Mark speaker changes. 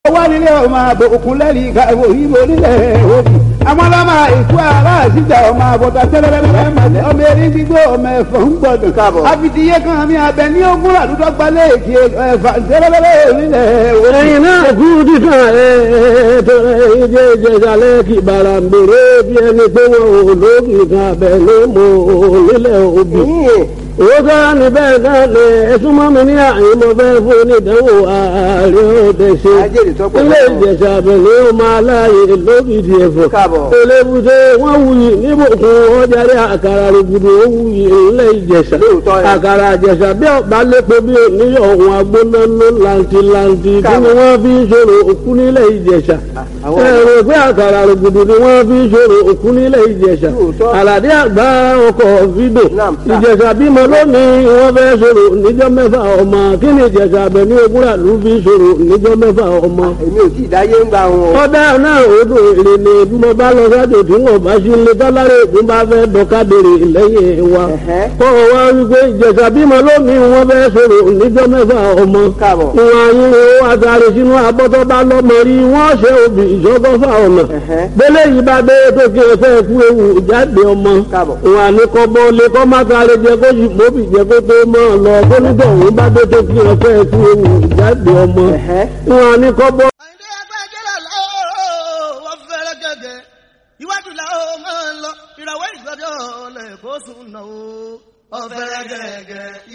Speaker 1: wá nílé ọmọ àbò òkun lẹ́rìí ìka ìwò ìbò nílẹ̀ òbí àwọn ọlọ́mọ ìkú ara àṣìjà ọmọ àbọ̀tà tẹ́lẹ̀lẹ́lẹ́ màlẹ́ ọmọ eré gbígbó ọmọ ẹ̀fọ́ ń gbọdọ̀
Speaker 2: Káàbọ̀.
Speaker 1: àfitìyé kan mi abẹ ní ogún àdúgbò gbalẹ̀ èkì ẹ̀fà tẹ́lẹ̀lẹ́lẹ́ nílẹ̀ òbí.
Speaker 3: ẹ̀yin náà kú dídùn ẹ̀ tọrọ ìjẹ́ ìjẹ̀jálẹ̀ kì bàrà ń bèrè bí ẹni pé wọn ò lókì kan abẹ ló mọ nílẹ̀ òbí. owó sára ní bẹ́ẹ̀ náà lè ẹ̀sùn mọ́ mi ní àyè mo fẹ́ fún onídàáwò ààrẹ òde ṣe.
Speaker 2: Ajẹ́rìí tó pọ̀
Speaker 3: ilé
Speaker 2: lọ́wọ́.
Speaker 3: ìjẹ̀sà abẹ̀lé ó máa láàyè lókìdí ẹ̀fọ́.
Speaker 2: Káàbọ̀.
Speaker 3: elébùté wọ́n wuyì níbùkún ọjàre àkàrà rògbòdò ó wuyì ilé ìjẹ̀sà.
Speaker 2: Lóòótọ́ ẹ̀.
Speaker 3: àkàrà àjẹsà bí ọ̀bá lépo bí oníyọ̀ ọ̀hún agbónáná làǹtìlàǹtì kí ni
Speaker 2: Káàbọ̀.
Speaker 3: wọ́n fi ń ṣòro òkú nílẹ̀ ìjẹ̀sà.
Speaker 2: àwọn-
Speaker 3: ẹ̀rọ pé àkàrà rògbòdò ni wọ́n fi ń ṣòro òkú nílẹ̀ ìjẹ̀sà.
Speaker 2: Lóòótọ́.
Speaker 3: àlàdé àgbà ọkọ̀ fídò.
Speaker 2: Naam, sir.
Speaker 3: ìjẹ̀sà bímọ lónìí wọ́n fẹ́ ṣòro níjọ́ mẹ́fà ọmọ kí ni ìjẹ̀sà abẹ ní ogúnra ló fi ṣòro níjọ́ mẹ́fà ọmọ
Speaker 2: èmi ò tí ì dáyé ń gba wọn.
Speaker 3: ọdẹ náà odò èrè ni bí mo bá lọ sájò tí wọn bá sí ilé tọ́lárẹ̀ ògùn bá fẹ́ dọ́kadèrè lẹ́yìn wa.
Speaker 2: Ẹ̀hẹ́.
Speaker 3: kọ́ ọ wá wípé ìjẹ̀sà bímọ lónìí wọn fẹ́ sọ̀rọ̀ níjọ́ mẹ́fà ọmọ.
Speaker 2: Káàbọ̀.
Speaker 3: wọn ayé wo àtàrí sínú abọ́tọ́ bá lọ́mọ rí wọ́n ṣe òbí ìṣọ́gọ́fà ọ̀nà.
Speaker 2: Ẹ̀hẹ́.
Speaker 3: bẹ́lẹ̀ yìí bá dé tó kí ẹ fẹ́ kú ewu jáde ọmọ.
Speaker 2: Káàbọ̀.
Speaker 3: wọn àní kọ́ bọ́ lé kọ́ má sáré jẹ kó yìí mọ́bì jẹ kó tó mọ́ ọ lọ kó nígbà òun bá dé tó kí ẹ fẹ́ kú ewu jáde ọmọ.
Speaker 2: Ẹ̀hẹ́.
Speaker 3: wọn àní kọ́ bọ́
Speaker 4: àyìndé agbájẹ́lá lọ́wọ́ wọ́n fẹ́rẹ́ gẹ́gẹ́ iwájú làwọn máa ń lọ ìràwọ̀ ìgbọ́dọ̀ lẹ́kọ̀ọ́ sùn náà ó ọ̀fẹ́rẹ́ gẹ́gẹ́.